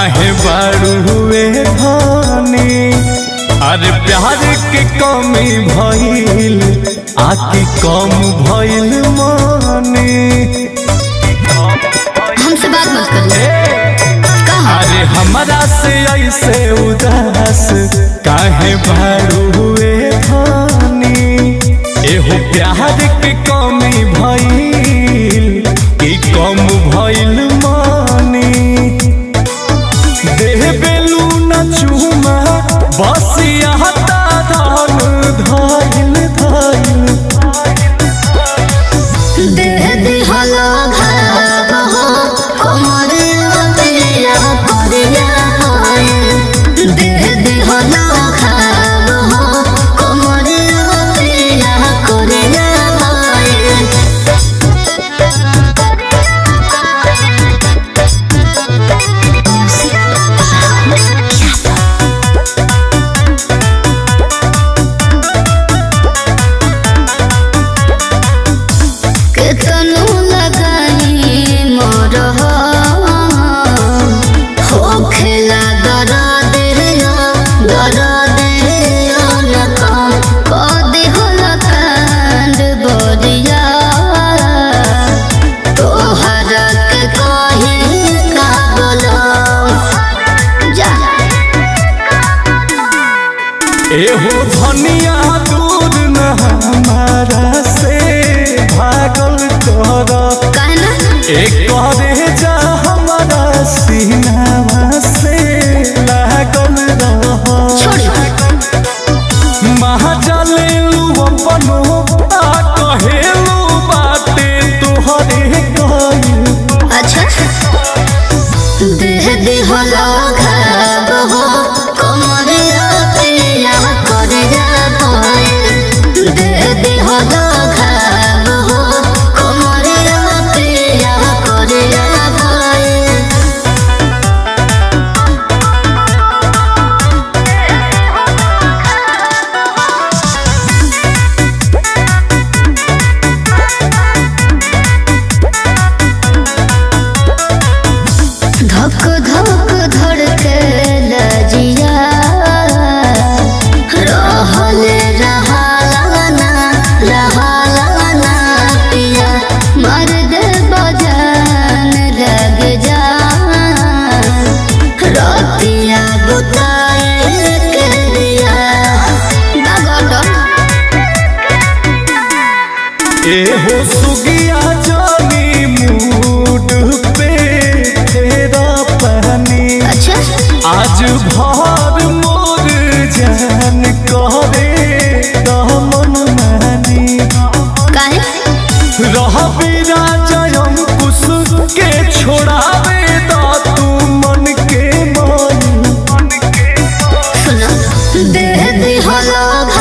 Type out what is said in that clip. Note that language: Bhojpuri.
काहे बारू हुए धानी अरे प्यार के कमी भइल आकी कम भइल मानी हमसे बात मत करिए कहा अरे हमरा से ऐसे उदास काहे बारू हुए धानी एहो प्यार के कमी भइल कि कम भइल मानी देह बेलू न चूमा बस यहाँ धान धाइल धाइल देह दिहलो भाव हो कोमरे पिया करिया होए देह दिहलो भाव हो कोमरे पिया करिया होए केतनो लगाई मोर हो खेला दरा देयो दरा देयो न कम कदी होला कांड बरिया तोहरा के कही का बोलो जा एहो धनिया दूर न हमारा से भागल कर काहे ना एक करे जा हमारा सीनावा से लागल रह छोड़ी महाजलेलू अपनो आ कहेलू बाटे तोहरे कइल अच्छा देह दिहलो घाव हो कमरिया पिया करे जा भय देह दिहलो घाव हो कमरिया पिया करे जा भय धक धक धड़के लजिया रहले रहालाना रहालाना पिया मर दे बजान लग जा रतिया बुताए के दिया दगड़ एहो सुगिया जानी मूड पे तेरा पानी अच्छा आज भर मोर जान करे दमन मानी काहे रह बिना जयम कुश के छोड़ावे दा तू मन के मान सुनो देह दिहलो